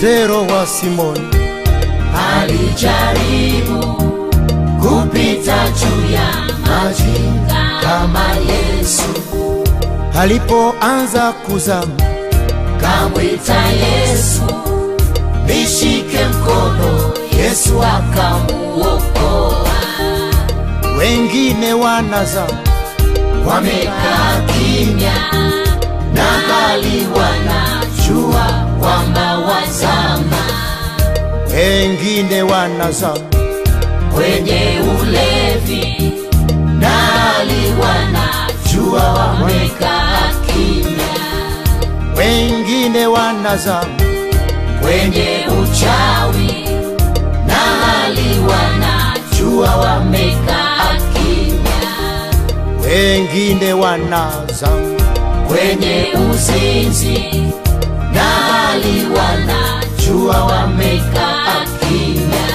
Petero wa Simoni alijaribu kupita juu ya maji kama Yesu, alipoanza kuzama, kamwita Yesu, nishike mkono. Yesu akamuokoa. wengine wanazama, Wamekaa kimya na bali wanajua kwamba wazama wengine wanazama, kwenye ulevi na hali wanajua wamekaa kimya wengine wanazama, kwenye uchawi na hali wanajua wamekaa kimya wengine wanazama, kwenye uzinzi na hali wanajua wamekaa kimya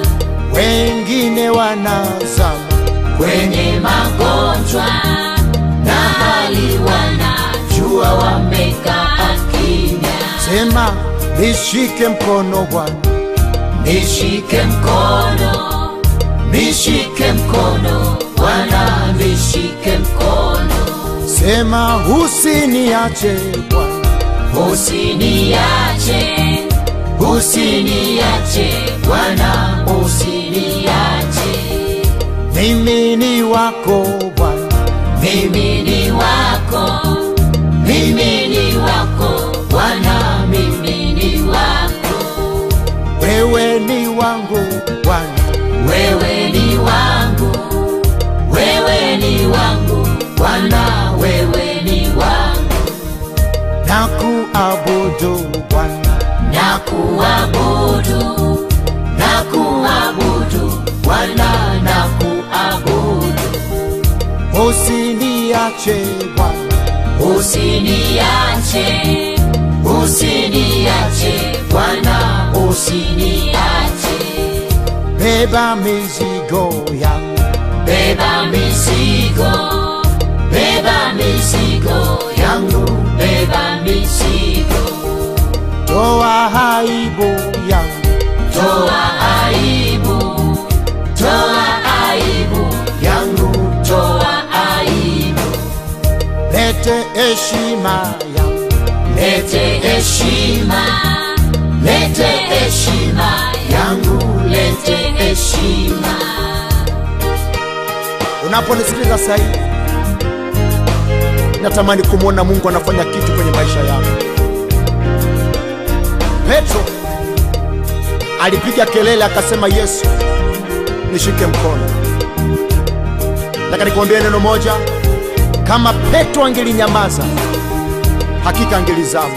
wengine wanazama, kwenye magonjwa na hali wanajua wamekaa kimya. sema nishike mkono Bwana, Nishike mkono, nishike mkono Bwana, nishike mkono, sema usiniache Bwana, usiniache, usiniache Bwana, usiniache. mimi ni wako Bwana, Mimi ni wako, mimi ni wako Bwana, mimi ni wako, wewe ni wangu Bwana, wewe ni wangu, wewe ni wangu Bwana, wewe ni wangu, na kuabudu Bwana, na kuabudu, na kuabudu Bwana, na kuabudu, usiniache Bwana, usiniache, usiniache Bwana, usiniache. beba mizigo yangu, Beba mizigo, beba mizigo yangu, beba mizigo, toa aibu yangu, toa aibu, toa aibu yangu, toa aibu, lete heshima yangu, lete heshima, lete heshima yangu, lete heshima. unaponisikiliza sasa hivi natamani kumwona Mungu anafanya kitu kwenye maisha yako. Petro alipiga kelele akasema, Yesu nishike mkono. Nataka nikwambie neno moja, kama Petro angelinyamaza, hakika angelizama.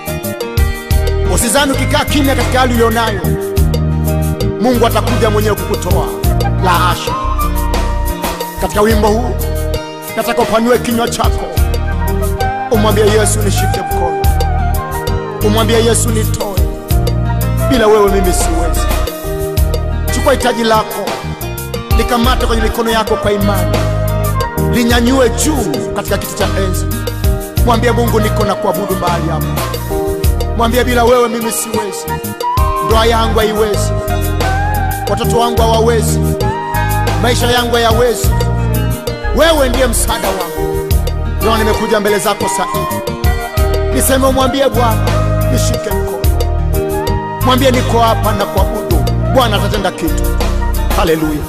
Usizani ukikaa kimya katika hali ulionayo, Mungu atakuja mwenyewe kukutoa. La hasha! Katika wimbo huu nataka upanue kinywa chako, umwambie Yesu nishike mkono, umwambie Yesu nitoe, bila wewe mimi siwezi. Chukua hitaji lako, likamate kwenye mikono yako kwa imani, linyanyue juu katika kiti cha enzi. Mwambie Mungu, niko na kuabudu mahali hapa. Mwambie bila wewe mimi siwezi, ndoa yangu haiwezi, watoto wangu hawawezi, maisha yangu hayawezi. Wewe ndiye msaada wangu. Ndio nimekuja mbele zako saa hii, niseme umwambie Bwana nishike mkono, mwambie niko hapa na kuabudu. Bwana atatenda kitu. Haleluya!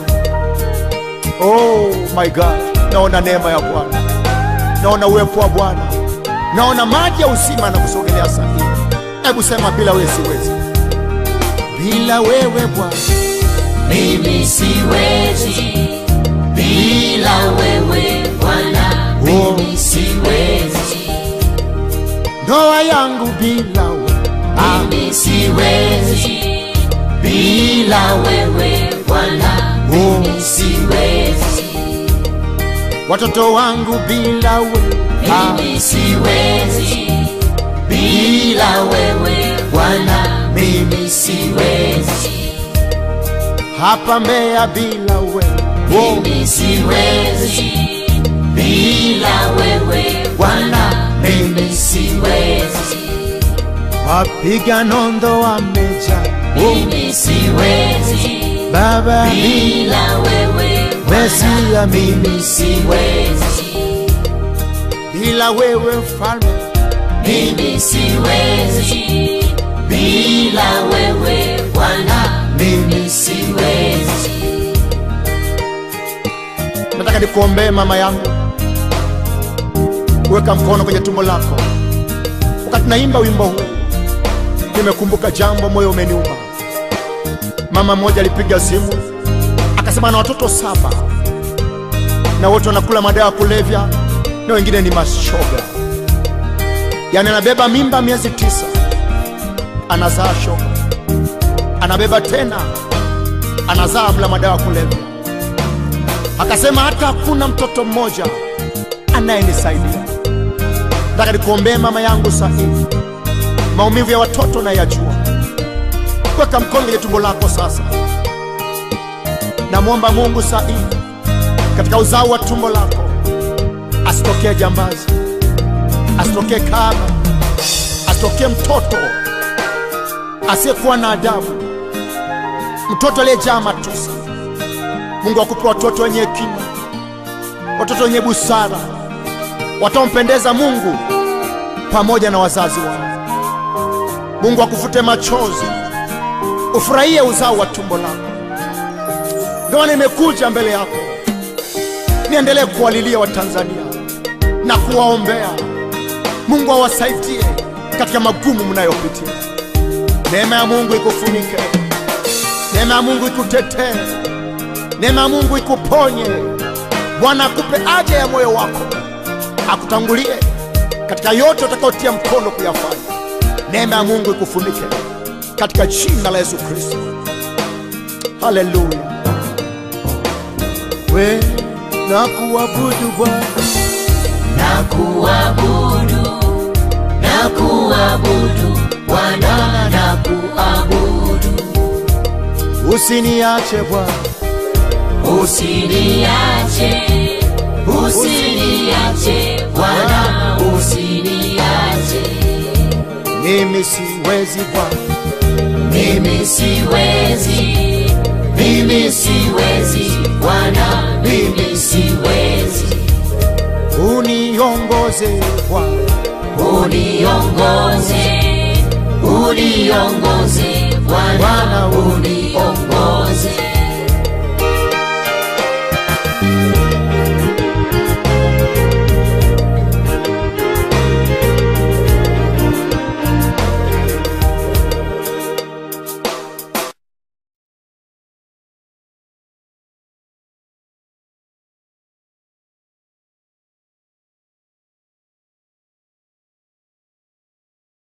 Oh my God, naona neema ya Bwana, naona uwepo wa Bwana, naona maji ya uzima na kusogelea saa hii. Hebu sema, bila wewe siwezi, bila wewe Bwana Mimi siwezi bila wewe Bwana, mimi siwezi, ndoa yangu bila wewe ah, mimi siwezi bila wewe Bwana, mimi siwezi, watoto wangu bila wewe ah, mimi siwezi bila wewe Bwana, mimi siwezi, hapa Mbeya bila wewe oh, mimi siwezi bila wewe Bwana, mimi siwezi. wapiga nondo wameja mimi siwezi Baba bila wewe Mesia mimi mimi siwezi bila wewe mfalme mimi siwezi bila wewe Bwana mimi siwezi nataka nikuombee mama yangu weka mkono kwenye tumbo lako wakati naimba wimbo huu nimekumbuka jambo moyo umeniuma mama mmoja alipiga simu akasema ana watoto saba na wote wanakula madawa ya kulevya na wengine ni mashoga yaani anabeba mimba miezi tisa anazaa shoga anabeba tena anazaa mla madawa ya kulevya akasema hata hakuna mtoto mmoja anayenisaidia. Nataka nikuombee mama yangu saa hii, maumivu ya watoto nayajua. Weka mkono kwenye tumbo lako sasa. Namwomba Mungu saa hii, katika uzao wa tumbo lako asitokee jambazi, asitokee kahaba, asitokee mtoto asiyekuwa na adabu, mtoto aliyejaa matusi. Mungu akupe watoto wenye hekima, watoto wenye busara, wataompendeza Mungu pamoja na wazazi wao. Mungu akufute machozi, ufurahie uzao wa tumbo lako. Ndio nimekuja mbele yako, niendelee kuwalilia Watanzania na kuwaombea Mungu awasaidie katika magumu mnayopitia. Neema ya Mungu ikufunike, neema ya Mungu ikutetee neema ya Mungu ikuponye. Bwana akupe haja ya moyo wako, akutangulie katika yote utakayotia mkono kuyafanya. Neema ya Mungu ikufunike katika jina la Yesu Kristo. Haleluya. We na kuabudu Bwana, na kuabudu na kuabudu Bwana na kuabudu usiniache Bwana, usiniache usiniache Bwana usiniache mimi siwezi Bwana, mimi siwezi mimi siwezi Bwana mimi siwezi uniongoze Bwana, uniongoze uniongoze Bwana Bwana uniongoze